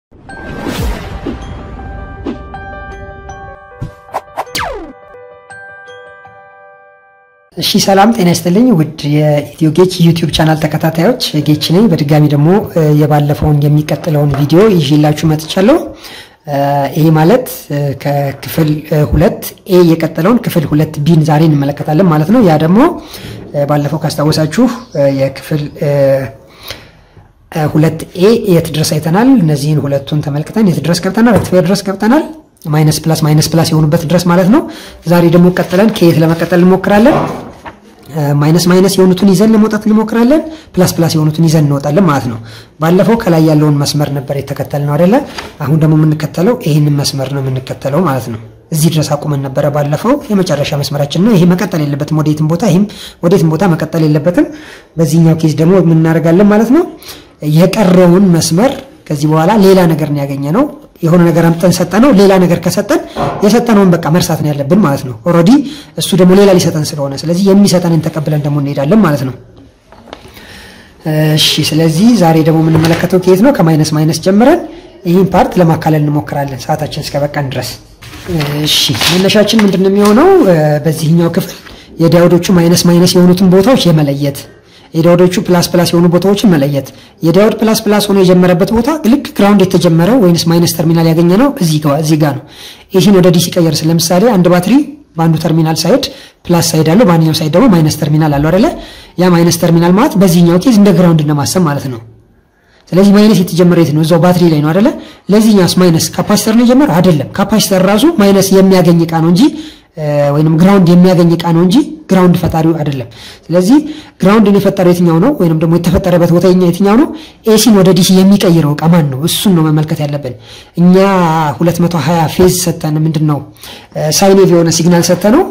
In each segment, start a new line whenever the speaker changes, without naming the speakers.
እሺ ሰላም ጤና ይስጥልኝ ውድ የኢትዮ ጌች ዩቲዩብ ቻናል ተከታታዮች ጌች ነኝ። በድጋሚ ደግሞ የባለፈውን የሚቀጥለውን ቪዲዮ ይዤላችሁ መጥቻለሁ። ይሄ ማለት ከክፍል ሁለት ኤ የቀጠለውን ክፍል ሁለት ቢን ዛሬ እንመለከታለን ማለት ነው። ያ ደግሞ ባለፈው ካስታወሳችሁ የክፍል ሁለት ኤ የት ድረስ አይተናል። እነዚህን ሁለቱን ተመልክተን የት ድረስ ገብተናል? ሬክቲፋየር ድረስ ገብተናል። ማይነስ ፕላስ ማይነስ ፕላስ የሆኑበት ድረስ ማለት ነው። ዛሬ ደግሞ ቀጥለን ከየት ለመቀጠል እንሞክራለን? ማይነስ ማይነስ የሆኑትን ይዘን ለመውጣት እንሞክራለን። ፕላስ ፕላስ የሆኑትን ይዘን እንወጣለን ማለት ነው። ባለፈው ከላይ ያለውን መስመር ነበር የተከተልነው አይደለ? አሁን ደግሞ የምንከተለው ይህንን መስመር ነው የምንከተለው ማለት ነው። እዚህ ድረስ አቁመን ነበረ ባለፈው። የመጨረሻ መስመራችን ነው ይሄ። መቀጠል የለበትም ወዴትም ቦታ፣ ይህም ወዴትም ቦታ መቀጠል የለበትም። በዚህኛው ኬዝ ደግሞ የምናደርጋለን ማለት ነው የቀረውን መስመር ከዚህ በኋላ ሌላ ነገር ነው ያገኘ ነው የሆነ ነገር አምጠን ሰጠነው። ሌላ ነገር ከሰጠን የሰጠነውን በቃ መርሳት ነው ያለብን ማለት ነው። ኦልሬዲ እሱ ደግሞ ሌላ ሊሰጠን ስለሆነ ስለዚህ የሚሰጠንን ተቀብለን ደግሞ እንሄዳለን ማለት ነው። እሺ፣ ስለዚህ ዛሬ ደግሞ የምንመለከተው ከየት ነው? ከማይነስ ማይነስ ጀምረን ይህን ፓርት ለማካለል እንሞክራለን ሰዓታችን እስከበቃን ድረስ። እሺ፣ መነሻችን ምንድን ነው የሚሆነው? በዚህኛው ክፍል የዳዮዶቹ ማይነስ ማይነስ የሆኑትን ቦታዎች የመለየት የዳዮዶቹ ፕላስ ፕላስ የሆኑ ቦታዎችን መለየት። የዳዮድ ፕላስ ፕላስ ሆኖ የጀመረበት ቦታ ልክ ግራውንድ የተጀመረው ወይንስ ማይነስ ተርሚናል ያገኘ ነው እዚህ ጋር ነው። ይህን ወደ ዲሲ ቀየርስ ለምሳሌ አንድ ባትሪ በአንዱ ተርሚናል ሳይድ ፕላስ ሳይድ አለው፣ በአንኛው ሳይድ ደግሞ ማይነስ ተርሚናል አለው አይደለ? ያ ማይነስ ተርሚናል ማለት በዚህኛው ኬዝ እንደ ግራውንድ ለማሰብ ማለት ነው። ስለዚህ ማይነስ የተጀመረው የት ነው? እዛው ባትሪ ላይ ነው አይደለ? ለዚህኛውስ ማይነስ ካፓሲተር ነው የጀመረው አይደለም። ካፓሲተር ራሱ ማይነስ የሚያገኝ እቃ ነው እንጂ ወይንም ግራውንድ የሚያገኝ እቃ ነው እንጂ ግራውንድ ፈጣሪው አይደለም። ስለዚህ ግራውንድን የፈጠረው የትኛው ነው? ወይንም ደግሞ የተፈጠረበት ቦታ የትኛው ነው? ኤሲን ወደ ዲሲ የሚቀይረው እቃ ማን ነው? እሱን ነው መመልከት ያለብን። እኛ 220 ፌዝ ሰተን ምንድን ነው ሳይኔቭ የሆነ ሲግናል ሰተ ነው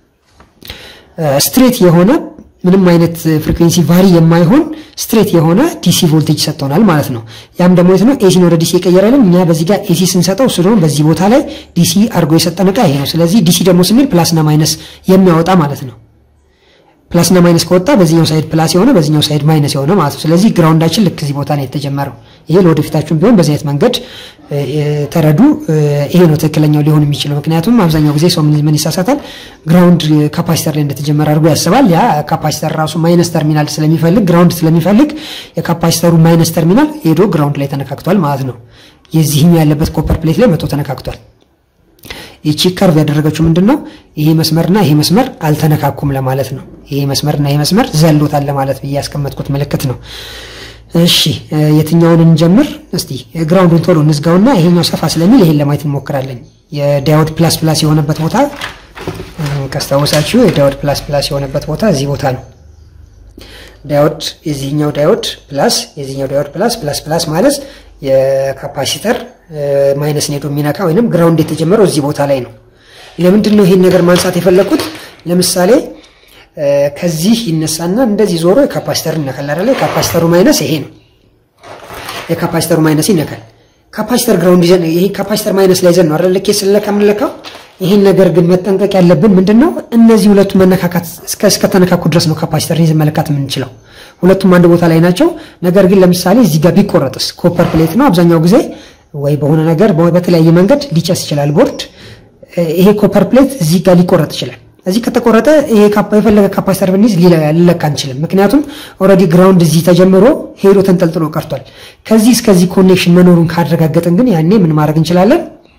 ስትሬት የሆነ ምንም አይነት ፍሪኩዌንሲ ቫሪ የማይሆን ስትሬት የሆነ ዲሲ ቮልቴጅ ሰጥቶናል ማለት ነው። ያም ደግሞ የት ነው? ኤሲን ወደ ዲሲ የቀየረልን እኛ በዚህ ጋር ኤሲ ስንሰጠው እሱ ደግሞ በዚህ ቦታ ላይ ዲሲ አድርጎ የሰጠን እቃ ይሄ ነው። ስለዚህ ዲሲ ደግሞ ስንል ፕላስና ማይነስ የሚያወጣ ማለት ነው። ፕላስና ማይነስ ከወጣ በዚህኛው ሳይድ ፕላስ የሆነ በዚህኛው ሳይድ ማይነስ የሆነ ማለት ነው። ስለዚህ ግራውንዳችን ልክ እዚህ ቦታ ነው የተጀመረው። ይሄ ለወደፊታችሁም ቢሆን በዚህ አይነት መንገድ ተረዱ። ይሄ ነው ትክክለኛው ሊሆን የሚችለው። ምክንያቱም አብዛኛው ጊዜ ሰው ምን ይሳሳታል? ግራውንድ ካፓሲተር ላይ እንደተጀመረ አድርጎ ያስባል። ያ ካፓሲተር ራሱ ማይነስ ተርሚናል ስለሚፈልግ ግራውንድ ስለሚፈልግ የካፓሲተሩ ማይነስ ተርሚናል ሄዶ ግራውንድ ላይ ተነካክቷል ማለት ነው። የዚህኛው ያለበት ኮፐር ፕሌት ላይ መቶ ተነካክቷል። ይቺ ከርቭ ያደረገችው ምንድን ነው? ይሄ መስመርና ይሄ መስመር አልተነካኩም ለማለት ነው። ይሄ መስመርና ይሄ መስመር ዘሎታል ለማለት ብዬ ያስቀመጥኩት ምልክት ነው። እሺ የትኛውን እንጀምር እስቲ? ግራውንዱን ቶሎ እንዝጋውና ይሄኛው ሰፋ ስለሚል ይሄን ለማየት እንሞክራለን። የዳዮድ ፕላስ ፕላስ የሆነበት ቦታ ካስታወሳችሁ፣ የዳዮድ ፕላስ ፕላስ የሆነበት ቦታ እዚህ ቦታ ነው። ዳዮድ የዚህኛው ዳዮድ ፕላስ የዚህኛው ዳዮድ ፕላስ ፕላስ ፕላስ ማለት የካፓሲተር ማይነስ ኔዶ የሚነካ ወይንም ግራውንድ የተጀመረው እዚህ ቦታ ላይ ነው። ለምንድን ነው ይሄን ነገር ማንሳት የፈለኩት? ለምሳሌ ከዚህ ይነሳና እንደዚህ ዞሮ የካፓሲተር ይነካል አይደለ? የካፓሲተሩ ማይነስ ይሄ ነው። የካፓሲተሩ ማይነስ ይነካል። ካፓሲተር ግራውንድ ይዘን ይሄ ካፓሲተር ማይነስ ላይ ይዘን ነው አይደለ? ልኬት ስለካ የምንለካው። ይሄን ነገር ግን መጠንቀቅ ያለብን ምንድነው? እነዚህ ሁለቱ መነካካት እስከ እስከተነካኩ ድረስ ነው ካፓሲተር ይዘን መለካት የምንችለው። ሁለቱም አንድ ቦታ ላይ ናቸው። ነገር ግን ለምሳሌ እዚህ ጋር ቢቆረጥስ ኮፐር ፕሌት ነው አብዛኛው ጊዜ ወይ በሆነ ነገር በተለያየ መንገድ ሊጨስ ይችላል ቦርድ። ይሄ ኮፐር ፕሌት እዚህ ጋር ሊቆረጥ ይችላል። እዚህ ከተቆረጠ ይሄ የፈለገ ካፓሲተር ብንይዝ ሊለካ አንችልም። ምክንያቱም ኦልሬዲ ግራውንድ እዚህ ተጀምሮ ሄዶ ተንጠልጥሎ ቀርቷል። ከዚህ እስከዚህ ኮኔክሽን መኖሩን ካረጋገጥን ግን ያኔ ምን ማድረግ እንችላለን?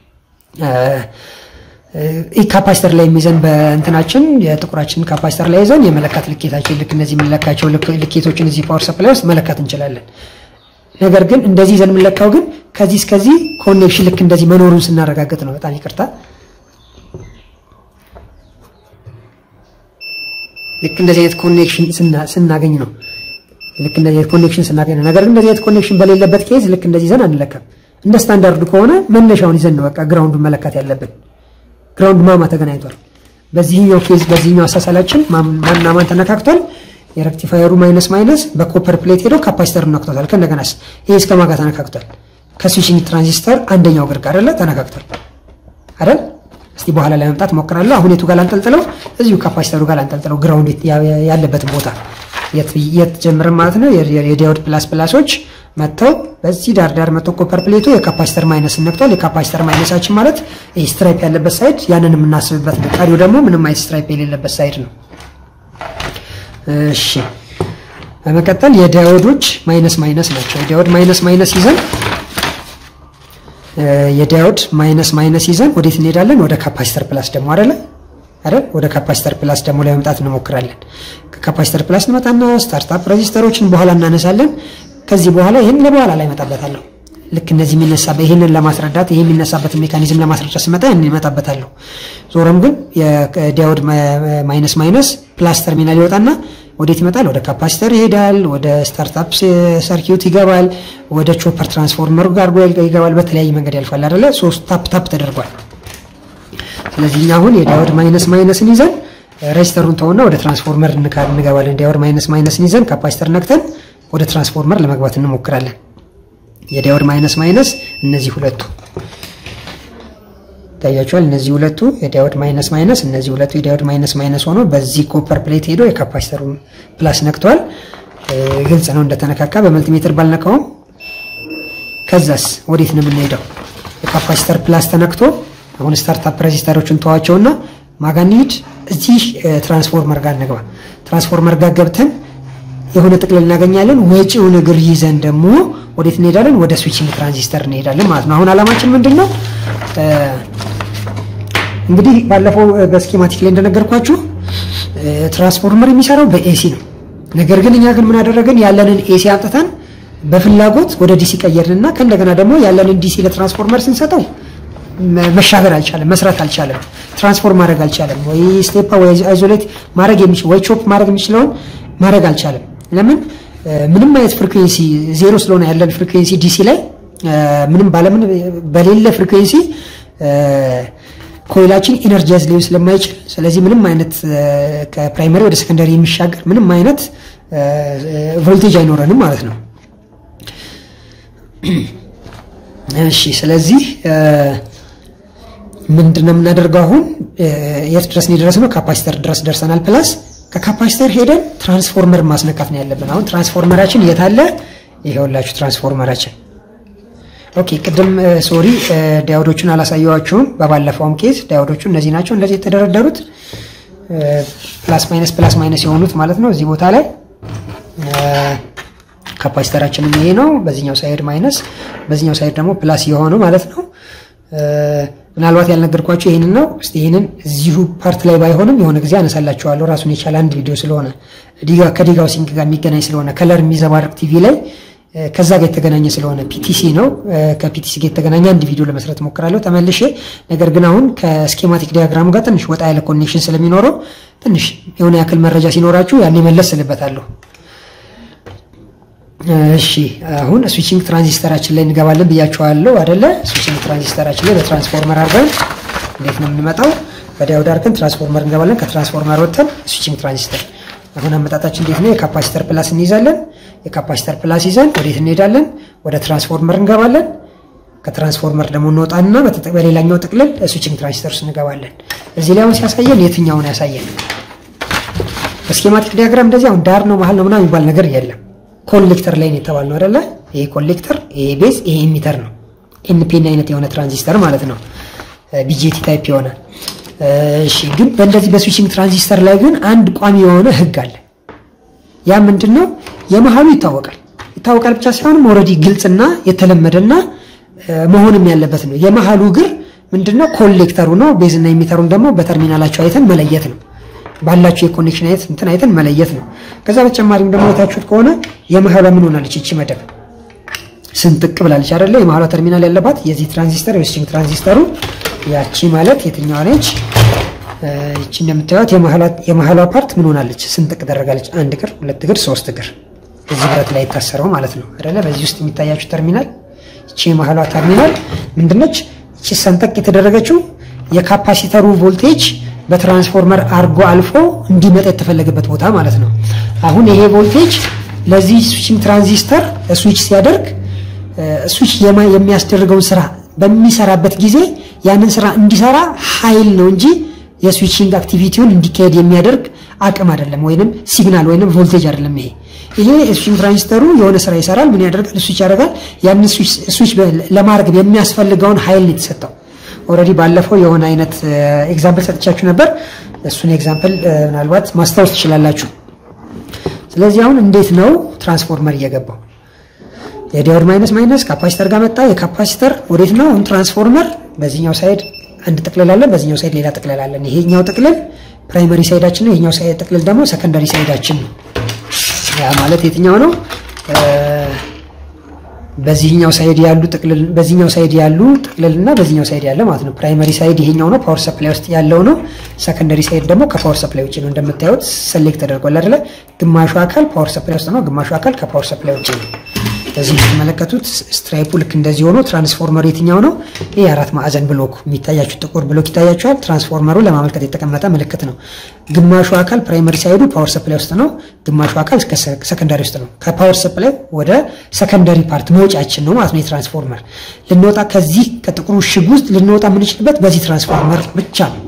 ካፓሲተር ላይ የሚይዘን በእንትናችን የጥቁራችን ካፓሲተር ላይ ይዘን የመለካት ልኬታችን ልክ እነዚህ የምንለካቸው ልኬቶችን እዚህ ፓወር ሰፕላይ ውስጥ መለካት እንችላለን። ነገር ግን እንደዚህ ይዘን የምንለካው ግን ከዚህ እስከዚህ ኮኔክሽን ልክ እንደዚህ መኖሩን ስናረጋግጥ ነው። በጣም ይቅርታ። ልክ እንደዚህ አይነት ኮኔክሽን ስናገኝ ነው። ልክ እንደዚህ አይነት ኮኔክሽን ስናገኝ ነው። ነገር ግን እንደዚህ አይነት ኮኔክሽን በሌለበት ኬዝ ልክ እንደዚህ ይዘን አንለካም። እንደ ስታንዳርዱ ከሆነ መነሻውን ይዘን ነው በቃ ግራውንዱን መለካት ያለብን። ግራውንድ ማማ ተገናኝቷል። በዚህኛው ኬዝ በዚህኛው አሳሳላችን ማንና ማን ተነካክቷል? የሬክቲፋየሩ ማይነስ ማይነስ በኮፐር ፕሌት ሄዶ ካፓሲተሩን ነክቶታል። ከእንደገናስ ይሄ እስከ ማጋ ተነካክቷል። ከስዊችንግ ትራንዚስተር አንደኛው እግር ጋር አይደለ ተነካክቷል አይደል? እስቲ በኋላ ላይ መምጣት ሞክራለሁ። አሁን የቱ ጋር ላንጠልጥለው? እዚሁ ካፓሲተሩ ጋር ላንጠልጥለው። ግራውንድ ያለበትን ቦታ የት ጀምረን ማለት ነው። የዳዮድ ፕላስ ፕላሶች መጥተው በዚህ ዳር ዳር መጥተው ኮፐር ፕሌቱ የካፓሲተር ማይነስ ነክቷል። የካፓሲተር ማይነሳችን ማለት ይህ ስትራይፕ ያለበት ሳይድ ያንን የምናስብበት ነው። ቀሪው ደግሞ ምንም አይነት ስትራይፕ የሌለበት ሳይድ ነው። እሺ በመቀጠል የዳዮዶች ማይነስ ማይነስ ናቸው። የዳዮድ ማይነስ ማይነስ ይዘን የዳዮድ ማይነስ ማይነስ ይዘን ወዴት እንሄዳለን? ወደ ካፓሲተር ፕላስ ደግሞ አይደለ አይደል? ወደ ካፓሲተር ፕላስ ደግሞ ለመምጣት እንሞክራለን። ከካፓሲተር ፕላስ እንመጣና ስታርታፕ ሬዚስተሮችን በኋላ እናነሳለን። ከዚህ በኋላ ይህን ለበኋላ ላይ እመጣበታለሁ። ልክ እነዚህ የሚነሳበት ይህንን ለማስረዳት ይህ የሚነሳበትን ሜካኒዝም ለማስረዳት ስመጣ ያን ይመጣበታለሁ። ዞሮም ግን የዳዮድ ማይነስ ማይነስ ፕላስ ተርሚናል ይወጣና ወዴት ይመጣል? ወደ ካፓሲተር ይሄዳል። ወደ ስታርታፕ ሰርኪዩት ይገባል። ወደ ቾፐር ትራንስፎርመር ጋር ይገባል። በተለያየ መንገድ ያልፋል አይደለ? ሶስት ታፕ ታፕ ተደርጓል። ስለዚህ እኛ አሁን የዳዮድ ማይነስ ማይነስን ይዘን ሬጅስተሩን ተውና ወደ ትራንስፎርመር እንገባለን። ዳዮድ ማይነስ ማይነስን ይዘን ካፓሲተር ነክተን ወደ ትራንስፎርመር ለመግባት እንሞክራለን። የዳዮድ ማይነስ ማይነስ እነዚህ ሁለቱ ታያቸዋል። እነዚህ ሁለቱ የዳዮድ ማይነስ ማይነስ እነዚህ ሁለቱ የዳዮድ ማይነስ ማይነስ ሆኖ በዚህ ኮፐር ፕሌት ሄዶ የካፓሲተሩን ፕላስ ነክቷል። ግልጽ ነው እንደተነካካ በመልቲሜትር ባልነካውም። ከዛስ ወዴት ነው የምንሄደው? የካፓሲተር ፕላስ ተነክቶ አሁን ስታርታፕ ሬዚስተሮችን ተዋቸውና ማጋ እንሂድ። እዚህ ትራንስፎርመር ጋር እንግባ። ትራንስፎርመር ጋር ገብተን የሆነ ጥቅልል እናገኛለን። ወጪውን እግር ይዘን ደግሞ ወዴት እንሄዳለን? ወደ ስዊችንግ ትራንዚስተር እንሄዳለን ማለት ነው። አሁን አላማችን ምንድን ነው? እንግዲህ ባለፈው በስኪማቲክ ላይ እንደነገርኳችሁ ትራንስፎርመር የሚሰራው በኤሲ ነው። ነገር ግን እኛ ግን ምን አደረግን? ያለንን ኤሲ አምጥተን በፍላጎት ወደ ዲሲ ቀየርንና ከእንደገና ደግሞ ያለንን ዲሲ ለትራንስፎርመር ስንሰጠው መሻገር አልቻለም፣ መስራት አልቻለም፣ ትራንስፎርም ማድረግ አልቻለም። ወይ ስቴፓ ወይ አይዞሌት ማድረግ የሚችል ወይ ቾፕ ማድረግ የሚችለውን ማድረግ አልቻለም። ለምን? ምንም አይነት ፍሪኩዌንሲ ዜሮ ስለሆነ ያለን ፍሪኩዌንሲ ዲሲ ላይ ምንም ባለምን በሌለ ፍሪኩዌንሲ ኮይላችን ኢነርጃይዝ ሊሆን ስለማይችል ስለዚህ ምንም አይነት ከፕራይመሪ ወደ ሰከንዳሪ የሚሻገር ምንም አይነት ቮልቴጅ አይኖረንም ማለት ነው። እሺ ስለዚህ ምንድነው የምናደርገው አሁን የት ድረስ ነው የደረስነው? ካፓሲተር ድረስ ደርሰናል። ፕላስ ከካፓሲተር ሄደን ትራንስፎርመር ማስነካት ነው ያለብን። አሁን ትራንስፎርመራችን የት አለ? ይሄውላችሁ ትራንስፎርመራችን። ኦኬ ቅድም ሶሪ ዳዮዶቹን አላሳየዋችሁም። በባለፈውም ኬዝ ዳዮዶቹ እነዚህ ናቸው፣ እንደዚህ የተደረደሩት ፕላስ ማይነስ ፕላስ ማይነስ የሆኑት ማለት ነው። እዚህ ቦታ ላይ ካፓሲተራችንም ይሄ ነው። በዚህኛው ሳይድ ማይነስ፣ በዚህኛው ሳይድ ደግሞ ፕላስ የሆነው ማለት ነው። ምናልባት ያልነገርኳቸው ይህንን ነው። እስቲ ይህንን እዚሁ ፓርት ላይ ባይሆንም የሆነ ጊዜ አነሳላችኋለሁ። ራሱን የቻለ አንድ ቪዲዮ ስለሆነ ከዲጋው ሲንክ ጋር የሚገናኝ ስለሆነ ከለር የሚዘባርቅ ቲቪ ላይ ከዛ ጋር የተገናኘ ስለሆነ ፒቲሲ ነው። ከፒቲሲ ጋር የተገናኘ አንድ ቪዲዮ ለመስራት ሞክራለሁ ተመልሼ። ነገር ግን አሁን ከስኬማቲክ ዲያግራሙ ጋር ትንሽ ወጣ ያለ ኮኔክሽን ስለሚኖረው ትንሽ የሆነ ያክል መረጃ ሲኖራችሁ ያኔ መለስ ስልበታለሁ። እሺ አሁን ስዊቺንግ ትራንዚስተራችን ላይ እንገባለን ብያቸዋለሁ አደለ? ስዊቺንግ ትራንዚስተራችን ላይ በትራንስፎርመር አድርገን እንዴት ነው የምንመጣው? በዳዮድ አድርገን ትራንስፎርመር እንገባለን። ከትራንስፎርመር ወጥተን ስዊቺንግ ትራንዚስተር። አሁን አመጣጣችን እንዴት ነው? የካፓሲተር ፕላስ እንይዛለን። የካፓሲተር ፕላስ ይዘን ወዴት እንሄዳለን? ወደ ትራንስፎርመር እንገባለን። ከትራንስፎርመር ደግሞ እንወጣና በሌላኛው ጥቅልል ስዊቺንግ ትራንዚስተር ውስጥ እንገባለን። እዚህ ላይ አሁን ሲያሳየን የትኛውን ያሳየን? በስኬማቲክ ዲያግራም እንደዚህ አሁን ዳር ነው መሀል ነው ምናምን የሚባል ነገር የለም። ኮሌክተር ላይ ነው የተባልነው አይደለ? ይሄ ኮሌክተር፣ ይሄ ቤዝ፣ ይሄ ኢሚተር ነው። ኤንፒን አይነት የሆነ ትራንዚስተር ማለት ነው። ቢጄቲ ታይፕ የሆነ እሺ። ግን በእንደዚህ በስዊቺንግ ትራንዚስተር ላይ ግን አንድ ቋሚ የሆነ ህግ አለ። ያ ምንድን ነው? የመሀሉ ይታወቃል። ይታወቃል ብቻ ሳይሆንም ኦልሬዲ ግልጽና የተለመደና መሆንም ያለበት ነው። የመሀሉ እግር ምንድነው? ኮሌክተሩ ነው። ቤዝና ኢሚተሩን ደግሞ በተርሚናላቸው አይተን መለየት ነው ባላችሁ የኮኔክሽን አይነት እንትን አይተን መለየት ነው። ከዛ በተጨማሪም ደግሞ የታችሁት ከሆነ የመሀሏ ምን ሆናለች? እቺ መደብ ስንጥቅ ብላለች አይደለ? የመሀሏ ተርሚናል ያለባት የዚህ ትራንዚስተር የስዊቺንግ ትራንዚስተሩ ያቺ ማለት የትኛዋ ነች? እቺ እንደምታዩት የመሀሏ ፓርት ምን ሆናለች? ስንጥቅ ደረጋለች። አንድ እግር፣ ሁለት እግር፣ ሶስት እግር እዚህ ብረት ላይ የታሰረው ማለት ነው አይደለ? በዚህ ውስጥ የሚታያችሁ ተርሚናል እቺ የመሀሏ ተርሚናል ምንድነች? እቺ ሰንጠቅ የተደረገችው የካፓሲተሩ ቮልቴጅ በትራንስፎርመር አርጎ አልፎ እንዲመጣ የተፈለገበት ቦታ ማለት ነው። አሁን ይሄ ቮልቴጅ ለዚህ ስዊችንግ ትራንዚስተር ስዊች ሲያደርግ ስዊች የሚያስደርገውን ስራ በሚሰራበት ጊዜ ያንን ስራ እንዲሰራ ኃይል ነው እንጂ የስዊችንግ አክቲቪቲውን እንዲካሄድ የሚያደርግ አቅም አይደለም፣ ወይንም ሲግናል ወይንም ቮልቴጅ አይደለም። ይሄ ይሄ ስዊችንግ ትራንዚስተሩ የሆነ ስራ ይሰራል። ምን ያደርጋል? ስዊች ያደርጋል። ያንን ስዊች ለማድረግ የሚያስፈልገውን ኃይል ነው የተሰጠው። ኦልሬዲ ባለፈው የሆነ አይነት ኤግዛምፕል ሰጥቻችሁ ነበር። እሱን ኤግዛምፕል ምናልባት ማስታወስ ትችላላችሁ። ስለዚህ አሁን እንዴት ነው ትራንስፎርመር እየገባው የዲዮድ ማይነስ ማይነስ ካፓሲተር ጋር መጣ። የካፓሲተር ወዴት ነው አሁን ትራንስፎርመር በዚህኛው ሳይድ አንድ ጥቅልል አለን፣ በዚህኛው ሳይድ ሌላ ጥቅልል አለን። ይሄኛው ጥቅልል ፕራይመሪ ሳይዳችን ነው። ይሄኛው ሳይድ ጥቅልል ደግሞ ሰከንደሪ ሳይዳችን ነው። ያ ማለት የትኛው ነው? በዚህኛው ሳይድ ያሉ ጥቅልል በዚህኛው ሳይድ ያሉ ጥቅልልና በዚህኛው ሳይድ ያለ ማለት ነው። ፕራይመሪ ሳይድ ይሄኛው ነው፣ ፓወር ሰፕላይ ውስጥ ያለው ነው። ሰከንደሪ ሳይድ ደግሞ ከፓወር ሰፕላይ ውጭ ነው። እንደምታዩት ሰሌክት ተደርጓል አይደለ? ግማሹ አካል ፓወር ሰፕላይ ውስጥ ነው፣ ግማሹ አካል ከፓወር ሰፕላይ ውጭ ነው። በዚህ የምትመለከቱት ስትራይፑ ልክ እንደዚህ ሆኖ ትራንስፎርመሩ የትኛው ነው? ይህ አራት ማዕዘን ብሎክ የሚታያችሁ ጥቁር ብሎክ ይታያችኋል። ትራንስፎርመሩ ለማመልከት የተቀመጠ ምልክት ነው። ግማሹ አካል ፕራይመሪ ሳይዱ ፓወር ሰፕላይ ውስጥ ነው፣ ግማሹ አካል ሰከንዳሪ ውስጥ ነው። ከፓወር ሰፕላይ ወደ ሰከንዳሪ ፓርት መውጫችን ነው ማለት ነው። የትራንስፎርመር ልንወጣ ከዚህ ከጥቁሩ ሽግ ውስጥ ልንወጣ የምንችልበት በዚህ ትራንስፎርመር ብቻ ነው።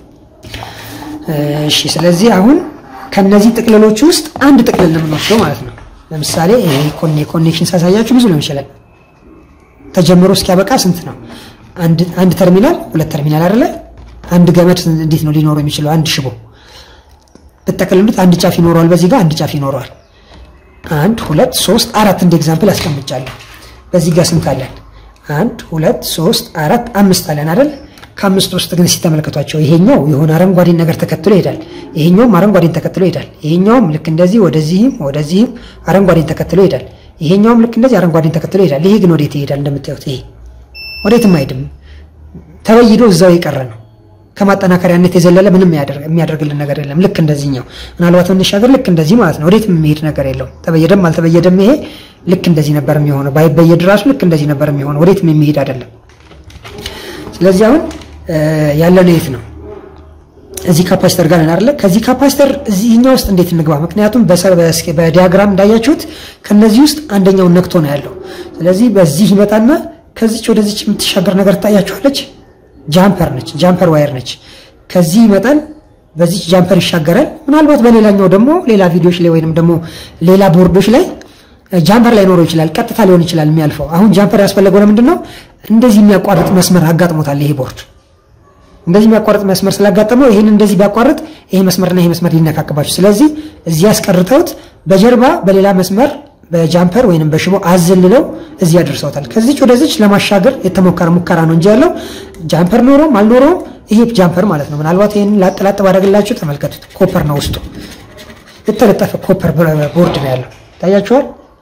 እሺ፣ ስለዚህ አሁን ከነዚህ ጥቅልሎች ውስጥ አንድ ጥቅልል ነው የምንወስደው ማለት ነው። ለምሳሌ ይሄ ኮኔክሽን ሳሳያችሁ ብዙ ሊሆን ይችላል። ተጀምሮ እስኪያበቃ ስንት ነው? አንድ ተርሚናል፣ ሁለት ተርሚናል አይደለ? አንድ ገመድ እንዴት ነው ሊኖረው የሚችለው? አንድ ሽቦ ብጠቀልሉት አንድ ጫፍ ይኖረዋል፣ በዚህ ጋር አንድ ጫፍ ይኖረዋል። አንድ ሁለት ሶስት አራት እንደ ኤግዛምፕል አስቀምጫለሁ። በዚህ ጋር ስንት አለን? አንድ ሁለት ሶስት አራት አምስት አለን አይደል? ከአምስት ውስጥ ግን ሲተመለከቷቸው ይሄኛው የሆነ አረንጓዴን ነገር ተከትሎ ይሄዳል። ይሄኛውም አረንጓዴን ተከትሎ ይሄዳል። ይሄኛውም ልክ እንደዚህ ወደዚህም ወደዚህም አረንጓዴን ተከትሎ ይሄዳል። ይሄኛውም ልክ እንደዚህ አረንጓዴን ተከትሎ ይሄዳል። ይሄ ግን ወዴት ይሄዳል? እንደምታዩት ይሄ ወዴትም አይሄድም። ተበይዶ እዛው የቀረ ነው። ከማጠናከሪያነት የዘለለ ምንም የሚያደርግልን ነገር የለም። ልክ እንደዚህኛው ምናልባት እንሻገር፣ ልክ እንደዚህ ማለት ነው። ወዴትም የሚሄድ ነገር የለውም። ተበየደም አልተበየደም ይሄ ልክ እንደዚህ ነበር የሚሆነው። ባይበየድ ራሱ ልክ እንደዚህ ነበር የሚሆነው። ወዴትም የሚሄድ አይደለም። ስለዚህ አሁን ያለነው የት ነው? እዚህ ካፓሲተር ጋር ነን አይደለ? ከዚህ ካፓሲተር እዚህኛው ውስጥ እንዴት እንግባ? ምክንያቱም በዲያግራም እንዳያችሁት ከነዚህ ውስጥ አንደኛውን ነክቶ ነው ያለው። ስለዚህ በዚህ ይመጣና ከዚች ወደዚች የምትሻገር ነገር ትታያችኋለች። ጃምፐር ነች፣ ጃምፐር ዋየር ነች። ከዚህ ይመጣል፣ በዚች ጃምፐር ይሻገራል። ምናልባት በሌላኛው ደግሞ ሌላ ቪዲዮዎች ላይ ወይንም ደግሞ ሌላ ቦርዶች ላይ ጃምፐር ላይ ኖረው ይችላል፣ ቀጥታ ሊሆን ይችላል የሚያልፈው። አሁን ጃምፐር ያስፈለገው ለምንድን ነው? እንደዚህ የሚያቋርጥ መስመር አጋጥሞታል ይሄ ቦርድ እንደዚህ የሚያቋርጥ መስመር ስላጋጠመው ይህን እንደዚህ ቢያቋርጥ ይሄ መስመርና ይሄ መስመር ሊነካክባቸው፣ ስለዚህ እዚህ ያስቀርተውት በጀርባ በሌላ መስመር በጃምፐር ወይንም በሽቦ አዘልለው እዚህ ያደርሰውታል። ከዚች ወደዚች ለማሻገር የተሞከረ ሙከራ ነው እንጂ ያለው ጃምፐር ኖሮም አልኖረውም ይሄ ጃምፐር ማለት ነው። ምናልባት ይህን ላጥ ላጥ ባደረግላችሁ ተመልከቱት። ኮፐር ነው ውስጡ የተለጠፈ ኮፐር ቦርድ ነው ያለው። ታያችኋል።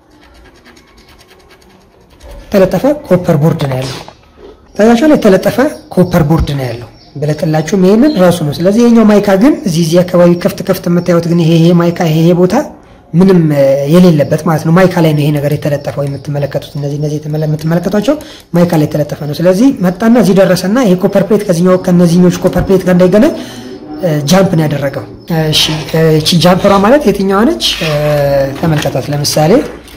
የተለጠፈ ኮፐር ቦርድ ነው ያለው። ታያችኋል። የተለጠፈ ኮፐር ቦርድ ነው ያለው። ብለጥላችሁም ይሄንን ራሱ ነው። ስለዚህ ይሄኛው ማይካ ግን እዚህ እዚህ አካባቢ ከፍት ከፍት የምታዩት ግን ይሄ ይሄ ማይካ ይሄ ይሄ ቦታ ምንም የሌለበት ማለት ነው። ማይካ ላይ ነው ይሄ ነገር የተለጠፈው የምትመለከቱት እነዚህ እነዚህ የምትመለከቷቸው ማይካ ላይ የተለጠፈ ነው። ስለዚህ መጣና እዚህ ደረሰና ይሄ ኮፐር ፕሌት ከዚህኛው ከነዚህኞች ኮፐር ፕሌት ጋር እንዳይገናኝ ጃምፕ ነው ያደረገው። እሺ እቺ ጃምፐሯ ማለት የትኛዋ ነች? ተመልከቷት። ለምሳሌ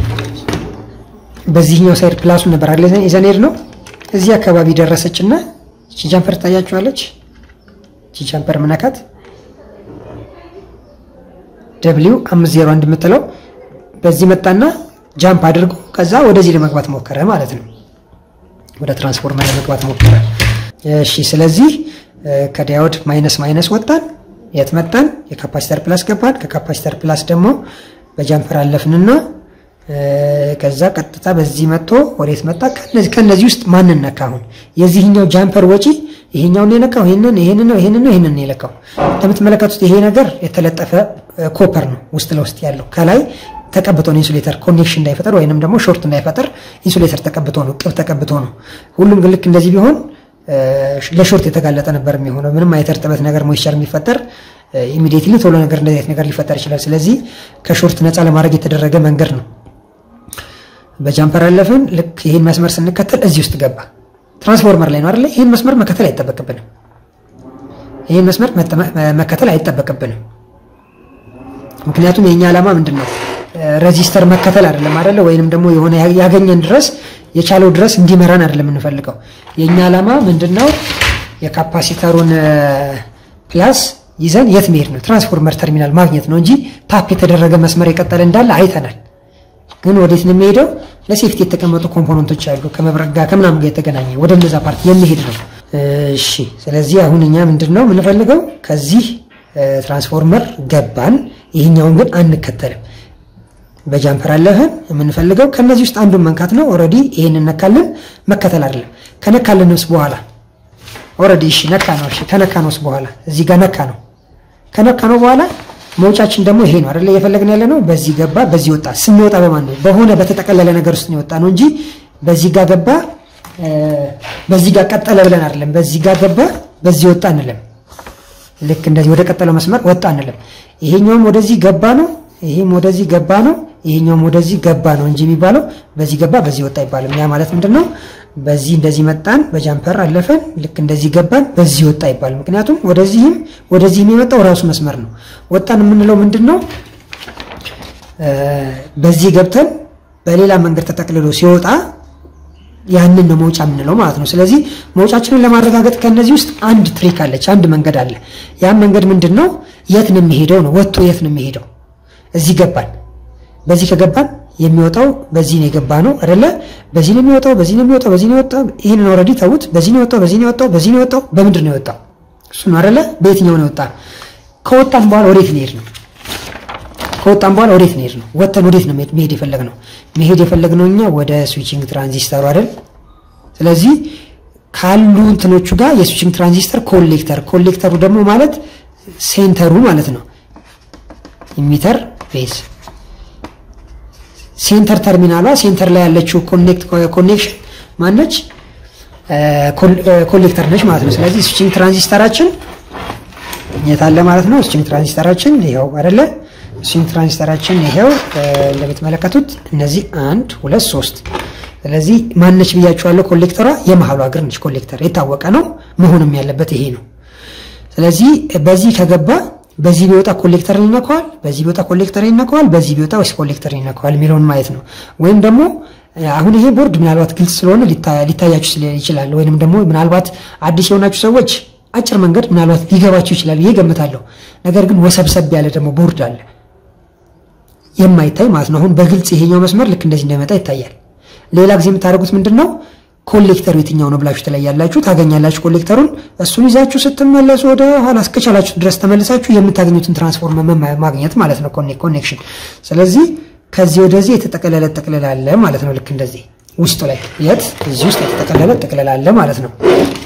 በዚህኛው ሳይድ ፕላሱን ነበር አይደል ይዘን ሄድ ነው እዚህ አካባቢ ደረሰችና እቺ ጃምፐር ታያችኋለች። እቺ ጃምፐር ምነካት ደብሊው 501 የምትለው በዚህ መጣና ጃምፕ አድርጎ ከዛ ወደዚህ ለመግባት ሞከረ ማለት ነው። ወደ ትራንስፎርመር ለመግባት ሞከረ። እሺ ስለዚህ ከዳዮድ ማይነስ ማይነስ ወጣን። የት መጣን? የካፓሲተር ፕላስ ገባን። ከካፓሲተር ፕላስ ደግሞ በጃምፐር አለፍንና ከዛ ቀጥታ በዚህ መጥቶ ወዴት መጣ? ከነዚህ ውስጥ ማንን ነካ? አሁን የዚህኛው ጃምፐር ወጪ ይሄኛውን የነካው ይሄንን ይሄንን ነው ይሄንን ነው ይሄንን የለካው። እንደምትመለከቱት ይሄ ነገር የተለጠፈ ኮፐር ነው ውስጥ ለውስጥ ያለው ከላይ ተቀብቶ ነው ኢንሱሌተር ኮኔክሽን እንዳይፈጠር ወይንም ደግሞ ሾርት እንዳይፈጠር ኢንሱሌተር ተቀብቶ ነው ቅብ ተቀብቶ ነው። ሁሉም ግን ልክ እንደዚህ ቢሆን ለሾርት የተጋለጠ ነበር የሚሆነው። ምንም አይነት እርጥበት ነገር ሞይስቸር የሚፈጠር ኢሚዲየትሊ ቶሎ ነገር እንደዚህ አይነት ነገር ሊፈጠር ይችላል። ስለዚህ ከሾርት ነፃ ለማድረግ የተደረገ መንገድ ነው። በጃምፐር አለፍን። ልክ ይህን መስመር ስንከተል እዚህ ውስጥ ገባ። ትራንስፎርመር ላይ ነው አይደለ? ይህን መስመር መከተል አይጠበቅብንም። ይህን መስመር መከተል አይጠበቅብንም። ምክንያቱም የኛ ዓላማ ምንድን ነው? ረዚስተር መከተል አይደለም አይደለ? ወይንም ደግሞ የሆነ ያገኘን ድረስ የቻለው ድረስ እንዲመራን አይደለም የምንፈልገው። የኛ ዓላማ ምንድን ነው? የካፓሲተሩን ፕላስ ይዘን የት መሄድ ነው? ትራንስፎርመር ተርሚናል ማግኘት ነው እንጂ ታፕ የተደረገ መስመር የቀጠለ እንዳለ አይተናል። ግን ወዴት ነው የሚሄደው? ለሴፍቲ የተቀመጡ ኮምፖነንቶች አሉ፣ ከመብረቅ ጋር ከምናምን ጋር የተገናኘ ወደ እነዛ ፓርቲ የሚሄድ ነው። እሺ፣ ስለዚህ አሁን እኛ ምንድን ነው የምንፈልገው? ከዚህ ትራንስፎርመር ገባን፣ ይህኛውን ግን አንከተልም። በጃምፐር አለህን የምንፈልገው ከነዚህ ውስጥ አንዱን መንካት ነው። ኦልሬዲ ይሄን እነካለን፣ መከተል አይደለም። ከነካለንስ በኋላ ኦልሬዲ እሺ ነካ ነው። እሺ ከነካ ነውስ በኋላ እዚህ ጋር ነካ ነው። ከነካ ነው በኋላ መውጫችን ደግሞ ይሄ ነው አይደለ? እየፈለግን ያለ ነው። በዚህ ገባ፣ በዚህ ወጣ። ስንወጣ በማን ነው? በሆነ በተጠቀለለ ነገር ውስጥ ነው የወጣ ነው እንጂ በዚህ ጋር ገባ፣ በዚህ ጋር ቀጠለ ብለን አይደለም። በዚህ ጋር ገባ፣ በዚህ ወጣ እንለም። ልክ እንደዚህ ወደ ቀጠለው መስመር ወጣ እንለም። ይሄኛውም ወደዚህ ገባ ነው፣ ይሄም ወደዚህ ገባ ነው፣ ይሄኛውም ወደዚህ ገባ ነው እንጂ የሚባለው በዚህ ገባ፣ በዚህ ወጣ አይባልም። ያ ማለት ምንድን ነው? በዚህ እንደዚህ መጣን፣ በጃምፐር አለፈን፣ ልክ እንደዚህ ገባን፣ በዚህ ወጣ አይባልም። ምክንያቱም ወደዚህም ወደዚህም የመጣው ራሱ መስመር ነው። ወጣን የምንለው ምንድን ነው? በዚህ ገብተን በሌላ መንገድ ተጠቅልሎ ሲወጣ ያንን ነው መውጫ የምንለው ማለት ነው። ስለዚህ መውጫችንን ለማረጋገጥ ከነዚህ ውስጥ አንድ ትሪክ አለች፣ አንድ መንገድ አለ። ያን መንገድ ምንድን ነው? የት ነው የሚሄደው ነው። ወጥቶ የት ነው የሚሄደው? እዚህ ገባን። በዚህ ከገባን የሚወጣው በዚህ ነው የገባ ነው አይደለ? በዚህ ነው የሚወጣው፣ በዚህ ነው የሚወጣው፣ በዚህ ነው የወጣው። ይሄንን ኦልሬዲ ተውት። በዚህ ነው የወጣው፣ በዚህ ነው የወጣው፣ በዚህ ነው የወጣው። በምንድን ነው የወጣው? እሱ ነው አይደለ? በየትኛው ነው የወጣ? ከወጣን በኋላ ወዴት ነው ነው? ከወጣን በኋላ ወዴት ነው ነው? ወጥተን ወዴት ነው መሄድ የፈለግነው? መሄድ የፈለግነው እኛ ወደ ስዊቺንግ ትራንዚስተሩ አይደል? ስለዚህ ካሉ እንትኖቹ ጋር የስዊቺንግ ትራንዚስተር ኮሌክተር፣ ኮሌክተሩ ደግሞ ማለት ሴንተሩ ማለት ነው። ኢሚተር ቤዝ ሴንተር ተርሚናሏ ሴንተር ላይ ያለችው ኮኔክሽን ማነች? ኮሌክተር ነች ማለት ነው። ስለዚህ ስዊቺንግ ትራንዚስተራችን የት አለ ማለት ነው? ስዊቺንግ ትራንዚስተራችን ይሄው አይደለ? ስዊቺንግ ትራንዚስተራችን ይሄው እንደምትመለከቱት እነዚህ አንድ ሁለት ሶስት። ስለዚህ ማነች ብያችኋለሁ? ኮሌክተሯ የመሀሏ እግር ነች። ኮሌክተር የታወቀ ነው፣ መሆንም ያለበት ይሄ ነው። ስለዚህ በዚህ ከገባ በዚህ ቢወጣ ኮሌክተር ይነካዋል፣ በዚህ ቢወጣ ኮሌክተር ይነካዋል፣ በዚህ ቢወጣ ወይስ ኮሌክተር ይነካዋል የሚለውን ማየት ነው። ወይም ደግሞ አሁን ይሄ ቦርድ ምናልባት ግልጽ ስለሆነ ሊታያችሁ ይችላል። ወይንም ደግሞ ምናልባት አዲስ የሆናችሁ ሰዎች አጭር መንገድ ምናልባት ሊገባችሁ ይችላል ብዬ ገምታለሁ። ነገር ግን ወሰብሰብ ያለ ደግሞ ቦርድ አለ የማይታይ ማለት ነው። አሁን በግልጽ ይሄኛው መስመር ልክ እንደዚህ እንደመጣ ይታያል። ሌላ ጊዜ የምታደርጉት ምንድን ነው ኮሌክተሩ የትኛው ነው ብላችሁ ትለያላችሁ፣ ታገኛላችሁ ኮሌክተሩን። እሱን ይዛችሁ ስትመለሱ ወደ ኋላ እስከቻላችሁ ድረስ ተመልሳችሁ የምታገኙትን ትራንስፎርመር ማግኘት ማለት ነው ኮኔክሽን። ስለዚህ ከዚህ ወደዚህ የተጠቀለለ ጥቅልል አለ ማለት ነው። ልክ እንደዚህ ውስጡ ላይ የት እዚህ ውስጥ የተጠቀለለ ጥቅልል አለ ማለት ነው።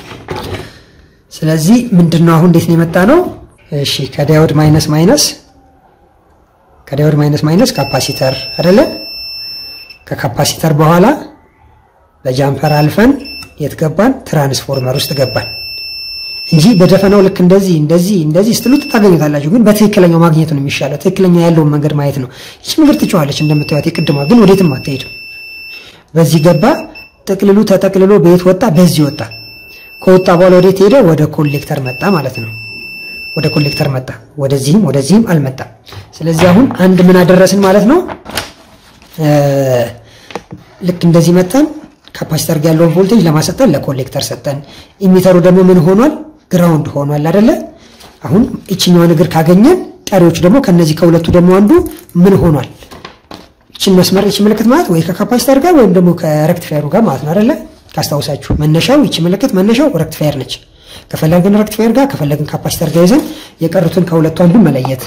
ስለዚህ ምንድነው አሁን እንዴት ነው የመጣ ነው? እሺ ከዳዮድ ማይነስ ማይነስ ከዳዮድ ማይነስ ማይነስ ካፓሲተር አይደለ? ከካፓሲተር በኋላ በጃምፐር አልፈን የት ገባን? ትራንስፎርመር ውስጥ ገባን እንጂ በደፈናው ልክ እንደዚህ እንደዚህ እንደዚህ ስትሉት ታገኙታላችሁ። ግን በትክክለኛው ማግኘት ነው የሚሻለው። ትክክለኛ ያለውን መንገድ ማየት ነው። ይቺ መንገድ ትጨዋለች እንደምታዩት፣ የቅድሟ ግን ወዴትም አትሄድም። በዚህ ገባ፣ ጥቅልሉ ተጠቅልሎ በየት ወጣ? በዚህ ወጣ። ከወጣ በኋላ ወዴት ሄደ? ወደ ኮሌክተር መጣ ማለት ነው። ወደ ኮሌክተር መጣ። ወደዚህም ወደዚህም አልመጣም። ስለዚህ አሁን አንድ ምን አደረስን ማለት ነው። ልክ እንደዚህ መጣን ካፓሲተር ጋር ያለውን ቮልቴጅ ለማሰጠን ለኮሌክተር ሰጠን። ኢሚተሩ ደግሞ ምን ሆኗል? ግራውንድ ሆኗል አይደለ? አሁን እችኛዋን እግር ካገኘን ቀሪዎቹ ደግሞ ከነዚህ ከሁለቱ ደግሞ አንዱ ምን ሆኗል? እችን መስመር እች ምልክት ማለት ወይ ከካፓሲተር ጋር ወይም ደግሞ ከሬክቲፋየሩ ጋር ማለት ነው አይደለ? ካስታውሳችሁ መነሻው እቺ ምልክት መነሻው ሬክቲፋየር ነች። ከፈለግን ሬክቲፋየር ጋር ከፈለግን ካፓሲተር ጋር ይዘን የቀሩትን ከሁለቱ አንዱ መለየት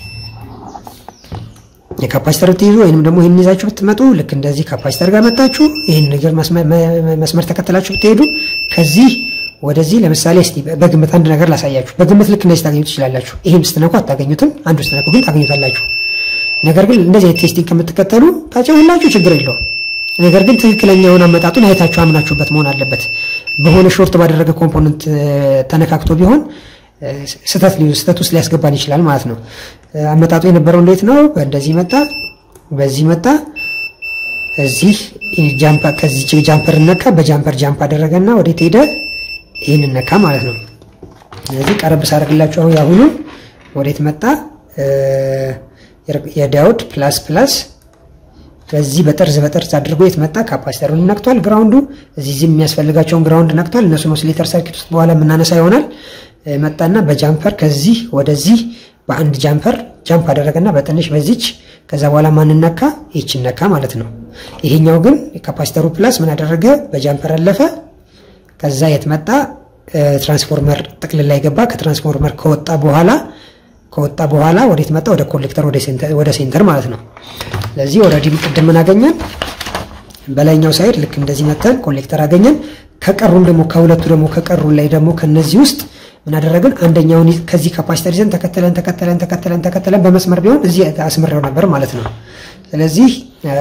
የካፓሲተር ብትይዙ ወይንም ደግሞ ይህን ይዛችሁ ብትመጡ ልክ እንደዚህ ካፓሲተር ጋር መጣችሁ ይህን ነገር መስመር ተከትላችሁ ብትሄዱ ከዚህ ወደዚህ ለምሳሌ እስቲ በግምት አንድ ነገር ላሳያችሁ። በግምት ልክ እንደዚህ ታገኙት ትችላላችሁ። ይህም ስትነኩ አታገኙትም፣ አንዱ ስትነኩ ግን ታገኙታላችሁ። ነገር ግን እንደዚህ ቴስቲንግ ከምትከተሉ ታጨውላችሁ ችግር የለውም። ነገር ግን ትክክለኛውን አመጣጡን አይታችሁ አምናችሁበት መሆን አለበት። በሆነ ሾርት ባደረገ ኮምፖነንት ተነካክቶ ቢሆን ስህተት ስህተት ውስጥ ሊያስገባን ይችላል ማለት ነው። አመጣጡ የነበረው እንዴት ነው? እንደዚህ መጣ፣ በዚህ መጣ፣ እዚህ ጃምፐር ከዚህ ጃምፐር ነካ፣ በጃምፐር ጃምፕ አደረገና ወዴት ሄደ? ይህን ነካ ማለት ነው። ስለዚህ ቀረብ ሳደርግላችሁ አሁን ያሁኑ ወዴት መጣ? የዳዮድ ፕላስ ፕላስ በዚህ በጠርዝ በጠርዝ አድርጎ የት መጣ? ካፓሲተሩን ነክቷል። ግራውንዱ እዚህ እዚህ የሚያስፈልጋቸውን ግራውንድ ነክቷል። እነሱን ኦሲሌተር ሰርኪት ውስጥ በኋላ የምናነሳ ይሆናል። መጣና በጃምፐር ከዚህ ወደዚህ በአንድ ጃምፐር ጃምፕ አደረገና በትንሽ በዚች ከዛ በኋላ ማንን ነካ? ይችን ነካ ማለት ነው። ይሄኛው ግን ካፓሲተሩ ፕላስ ምን አደረገ? በጃምፐር አለፈ። ከዛ የት መጣ? ትራንስፎርመር ጥቅልል ላይ ገባ። ከትራንስፎርመር ከወጣ በኋላ ከወጣ በኋላ ወዴት መጣ? ወደ ኮሌክተር ወደ ሴንተር ማለት ነው። ስለዚህ ኦልሬዲ ቅድም ምን አገኘን? በላይኛው ሳይድ ልክ እንደዚህ መተን ኮሌክተር አገኘን። ከቀሩን ደግሞ ከሁለቱ ደግሞ ከቀሩን ላይ ደግሞ ከነዚህ ውስጥ ምን አደረግን? አንደኛውን ከዚህ ካፓሲተር ይዘን ተከተለን ተከተለን ተከተለን ተከተለን በመስመር ቢሆን እዚህ አስምሬው ነበር ማለት ነው። ስለዚህ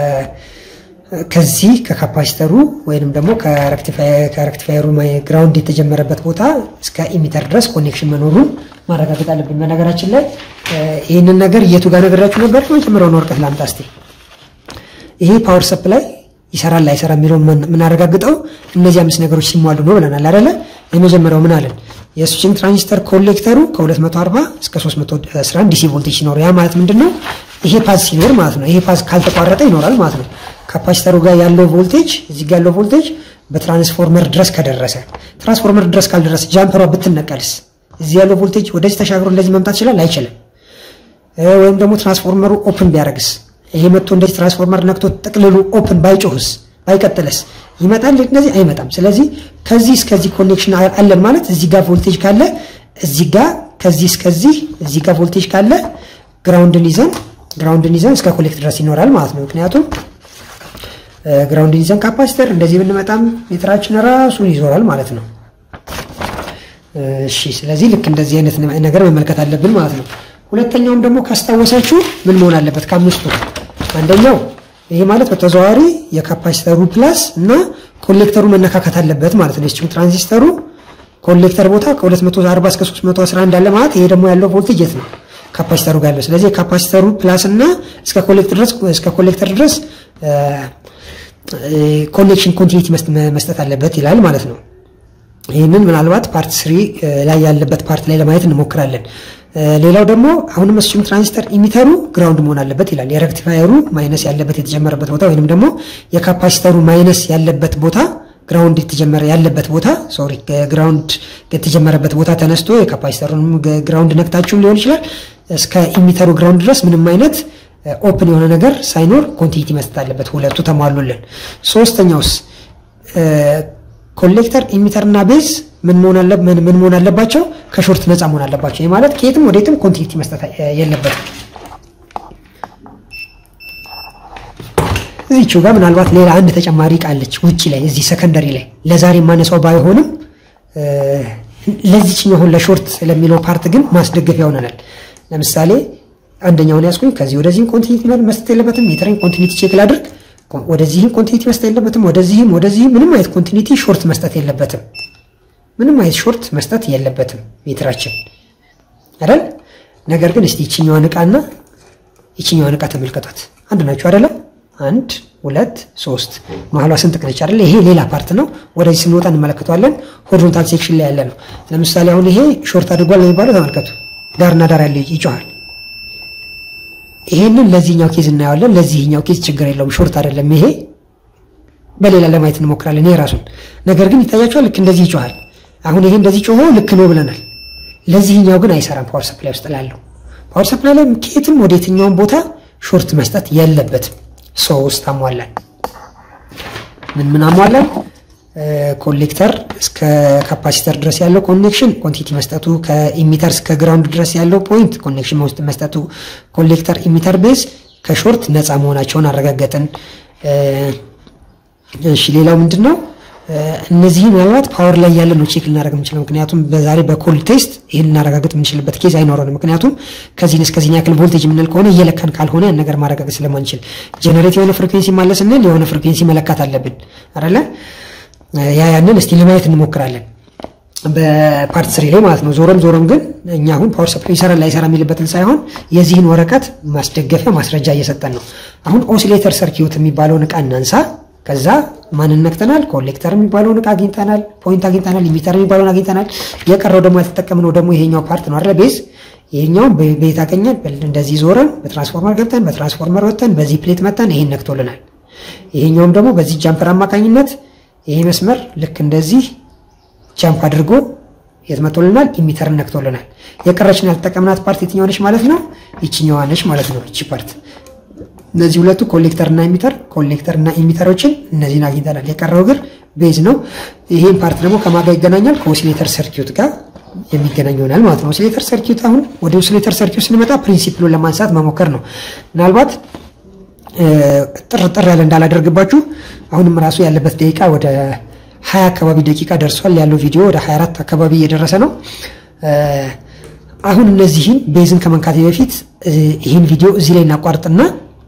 ከዚህ ከካፓሲተሩ ወይንም ደግሞ ከሬክቲፋየሩ ግራውንድ የተጀመረበት ቦታ እስከ ኢሚተር ድረስ ኮኔክሽን መኖሩን ማረጋገጥ አለብን። በነገራችን ላይ ይህንን ነገር የቱ ጋር ነገራችሁ ነበር? መጀመሪያውን ወረቀት ላምጣ እስቲ። ይሄ ፓወር ሰፕላይ ይሰራል ላይሰራ የሚለውን የምናረጋግጠው እነዚህ አምስት ነገሮች ሲሟሉ ነው ብለናል አይደለ? የመጀመሪያው ምን አለን? የስዊችንግ ትራንዚስተር ኮሌክተሩ ከ240 እስከ 311 ዲሲ ቮልቴጅ ሲኖር ያ ማለት ምንድን ነው? ይሄ ፓዝ ሲኖር ማለት ነው። ይሄ ፓዝ ካልተቋረጠ ይኖራል ማለት ነው። ካፓሲተሩ ጋር ያለው ቮልቴጅ እዚህ ጋር ያለው ቮልቴጅ በትራንስፎርመር ድረስ ከደረሰ፣ ትራንስፎርመር ድረስ ካልደረሰ ጃምፐሯ ብትነቀልስ እዚህ ያለው ቮልቴጅ ወደዚህ ተሻግሮ እንደዚህ መምጣት ይችላል? አይችልም። ወይም ደግሞ ትራንስፎርመሩ ኦፕን ቢያደርግስ ይሄ መጥቶ እንደዚህ ትራንስፎርመር ነክቶ ጥቅልሉ ኦፕን ባይጮህስ ባይቀጥልስ ይመጣል? እንደዚህ አይመጣም። ስለዚህ ከዚህ እስከዚህ ኮኔክሽን አለን ማለት እዚህ ጋር ቮልቴጅ ካለ እዚህ ጋር ከዚህ እስከዚህ እዚህ ጋር ቮልቴጅ ካለ ግራውንድን ይዘን ግራውንድን ይዘን እስከ ኮሌክት ድረስ ይኖራል ማለት ነው። ምክንያቱም ግራውንድን ይዘን ካፓሲተር እንደዚህ ብንመጣም ሜትራችን ራሱን ይዞራል ማለት ነው። እሺ፣ ስለዚህ ልክ እንደዚህ አይነት ነገር መመልከት አለብን ማለት ነው። ሁለተኛውም ደግሞ ካስታወሳችሁ ምን መሆን አለበት? ከአምስቱ አንደኛው ይሄ ማለት በተዘዋዋሪ የካፓሲተሩ ፕላስ እና ኮሌክተሩ መነካካት አለበት ማለት ነው። የስዊችንግ ትራንዚስተሩ ኮሌክተር ቦታ ከ240 እስከ 311 አለ ማለት ይሄ ደግሞ ያለው ቮልቴጅ የት ነው? ካፓሲተሩ ጋር ያለው። ስለዚህ የካፓሲተሩ ፕላስ እና እስከ ኮሌክተር ድረስ እስከ ኮሌክተር ድረስ ኮኔክሽን ኮንቲኒቲ መስጠት አለበት ይላል ማለት ነው። ይህንን ምናልባት ፓርት ስሪ ላይ ያለበት ፓርት ላይ ለማየት እንሞክራለን። ሌላው ደግሞ አሁንም ስዊችንግ ትራንዚስተር ኢሚተሩ ግራውንድ መሆን አለበት ይላል። የሬክቲፋየሩ ማይነስ ያለበት የተጀመረበት ቦታ ወይንም ደግሞ የካፓሲተሩ ማይነስ ያለበት ቦታ ግራውንድ የተጀመረ ያለበት ቦታ ሶሪ ግራውንድ የተጀመረበት ቦታ ተነስቶ የካፓሲተሩን ግራውንድ ነክታችሁም ሊሆን ይችላል እስከ ኢሚተሩ ግራውንድ ድረስ ምንም አይነት ኦፕን የሆነ ነገር ሳይኖር ኮንቲኒቲ መስጠት አለበት። ሁለቱ ተሟሉልን። ሶስተኛውስ ኮሌክተር ኢሚተር እና ቤዝ ምን መሆን አለባቸው? ከሾርት ነፃ መሆን አለባቸው። ይህ ማለት ከየትም ወዴትም ኮንቲኒቲ መስጠት የለበትም። እዚችው ጋር ምናልባት ሌላ አንድ ተጨማሪ ቃለች ውጭ ላይ እዚህ ሰከንደሪ ላይ ለዛሬ ማነሳው ባይሆንም ለዚችኛው አሁን ለሾርት ለሚለው ፓርት ግን ማስደገፊያ ይሆነናል። ለምሳሌ አንደኛውን ያስኩኝ ከዚህ ወደዚህም ኮንቲኒቲ መስጠት የለበትም። ሜትሬን ኮንቲኒቲ ቼክ ላድርግ። ወደዚህም ኮንቲኒቲ መስጠት የለበትም። ወደዚህም ወደዚህም ምንም አይነት ኮንቲኒቲ ሾርት መስጠት የለበትም። ምንም አይነት ሾርት መስጠት የለበትም ሜትራችን አይደል። ነገር ግን እስቲ ይችኛዋን እቃና ይችኛዋን እቃ ተመልከቷት። አንድ ናቸው አይደለም? አንድ ሁለት ሶስት፣ መሀሏ ስንጥቅ ነች አይደለ? ይሄ ሌላ ፓርት ነው። ወደዚህ ስንወጣ እንመለከተዋለን። ሆሪዞንታል ሴክሽን ላይ ያለ ነው። ለምሳሌ አሁን ይሄ ሾርት አድርጓል የሚባለው ተመልከቱ። ዳርና ዳር ያለ ይጮሃል። ይሄንን ለዚህኛው ኬዝ እናየዋለን። ለዚህኛው ኬዝ ችግር የለውም ሾርት አይደለም። ይሄ በሌላ ለማየት እንሞክራለን። ይሄ ራሱን ነገር ግን ይታያቸዋል። ልክ እንደዚህ ይጮሃል። አሁን ይሄ እንደዚህ ጮሆ ልክ ነው ብለናል። ለዚህኛው ግን አይሰራም። ፓወር ሰፕላይ ውስጥ ላለው ፓወር ሰፕላይ ላይ ከየትም ወደ የትኛውን ቦታ ሾርት መስጠት የለበትም። ሶስት አሟላን። ምን ምን አሟላን? ኮሌክተር እስከ ካፓሲተር ድረስ ያለው ኮኔክሽን ኮንቲቲ መስጠቱ፣ ከኢሚተር እስከ ግራውንድ ድረስ ያለው ፖይንት ኮኔክሽን ውስጥ መስጠቱ፣ ኮሌክተር ኢሚተር ቤዝ ከሾርት ነፃ መሆናቸውን አረጋገጥን። እሺ ሌላው ምንድን ነው? እነዚህ ምናልባት ፓወር ላይ ያለ ነው ቼክ ልናደርግ የምንችለው። ምክንያቱም በዛሬ በኮል ቴስት ይህን ልናረጋግጥ የምንችልበት ኬዝ አይኖረንም። ምክንያቱም ከዚህን እስከዚህን ያክል ቮልቴጅ የምንል ከሆነ እየለካን ካልሆነ ያን ነገር ማረጋገጥ ስለማንችል ጀነሬት የሆነ ፍሪኩዌንሲ ማለ ስንል የሆነ ፍሪኩዌንሲ መለካት አለብን አይደለ? ያ ያንን እስቲ ለማየት እንሞክራለን በፓርት ስሪ ላይ ማለት ነው። ዞሮም ዞሮም ግን እኛ አሁን ፓወር ሰፕላይ ይሰራል ላይሰራ የሚልበትን ሳይሆን የዚህን ወረቀት ማስደገፊያ ማስረጃ እየሰጠን ነው። አሁን ኦሲሌተር ሰርኪዩት የሚባለውን እቃ እናንሳ። ከዛ ማንን ነክተናል? ኮሌክተር የሚባለውን እቃ አግኝተናል፣ ፖይንት አግኝተናል፣ ኢሚተር የሚባለውን አግኝተናል። የቀረው ደግሞ ያልተጠቀምነው ደግሞ ይሄኛው ፓርት ነው አይደለ? ቤዝ ይሄኛውን በቤት አገኘን። እንደዚህ ዞረን በትራንስፎርመር ገብተን በትራንስፎርመር ወጥተን በዚህ ፕሌት መተን ይሄን ነክቶልናል። ይሄኛውም ደግሞ በዚህ ጃምፐር አማካኝነት ይሄ መስመር ልክ እንደዚህ ጃምፕ አድርጎ የት መቶልናል? ኢሚተርን ነክቶልናል። የቀረችን ያልተጠቀምናት ፓርት የትኛዋ ነች ማለት ነው? ይችኛዋ ነች ማለት ነው። ይቺ ፓርት እነዚህ ሁለቱ ኮሌክተር እና ኢሚተር ኮሌክተር እና ኢሚተሮችን እነዚህን አግኝተናል። የቀረው እግር ቤዝ ነው። ይሄን ፓርት ደግሞ ከማጋ ይገናኛል? ከኦሲሌተር ሰርኪዩት ጋር የሚገናኝ ይሆናል ማለት ነው። ኦሲሌተር ሰርኪዩት አሁን ወደ ኦሲሌተር ሰርኪዩት ስንመጣ ፕሪንሲፕሉን ለማንሳት መሞከር ነው። ምናልባት ጥር ጥር ያለ እንዳላደርግባችሁ አሁንም ራሱ ያለበት ደቂቃ ወደ ሀያ አካባቢ ደቂቃ ደርሷል። ያለው ቪዲዮ ወደ 24 አካባቢ እየደረሰ ነው። አሁን እነዚህን ቤዝን ከመንካቴ በፊት ይህን ቪዲዮ እዚህ ላይ እናቋርጥና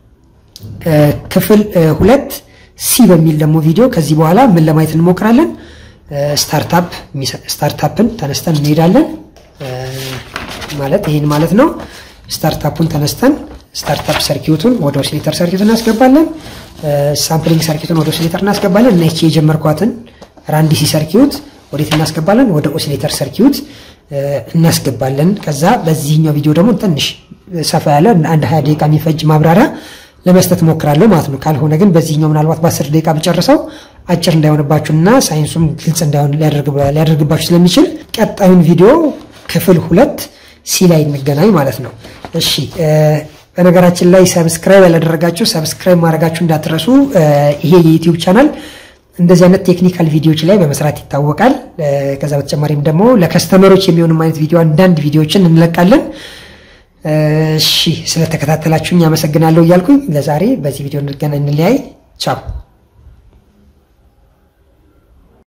ክፍል ሁለት ሲ በሚል ደግሞ ቪዲዮ ከዚህ በኋላ ምን ለማየት እንሞክራለን። ስታርታፕ ስታርታፕን ተነስተን እንሄዳለን ማለት ይህን ማለት ነው። ስታርታፑን ተነስተን ስታርታፕ ሰርኪዩቱን ወደ ኦሲሌተር ሰርኪዩት እናስገባለን። ሳምፕሊንግ ሰርኪዩቱን ወደ ኦሲሌተር እናስገባለን እና ይቺ የጀመርኳትን ራንዲሲ ሰርኪዩት ወዴት እናስገባለን? ወደ ኦሲሌተር ሰርኪዩት እናስገባለን። ከዛ በዚህኛው ቪዲዮ ደግሞ ትንሽ ሰፋ ያለ አንድ ሀያ ደቂቃ የሚፈጅ ማብራሪያ ለመስጠት ሞክራለሁ ማለት ነው። ካልሆነ ግን በዚህኛው ምናልባት በአስር ደቂቃ ብጨርሰው አጭር እንዳይሆንባችሁና ሳይንሱም ግልጽ እንዳይሆን ሊያደርግባችሁ ስለሚችል ቀጣዩን ቪዲዮ ክፍል ሁለት ሲ ላይ እንገናኝ ማለት ነው። እሺ በነገራችን ላይ ሰብስክራይብ ያላደረጋችሁ ሰብስክራይብ ማድረጋችሁ እንዳትረሱ። ይሄ የዩቲዩብ ቻናል እንደዚህ አይነት ቴክኒካል ቪዲዮዎች ላይ በመስራት ይታወቃል። ከዛ በተጨማሪም ደግሞ ለከስተመሮች የሚሆንም አይነት ቪዲዮ አንዳንድ ቪዲዮዎችን እንለቃለን። እሺ ስለተከታተላችሁኝ አመሰግናለሁ እያልኩኝ ለዛሬ በዚህ ቪዲዮ እንገናኝ፣ እንለያይ። ቻው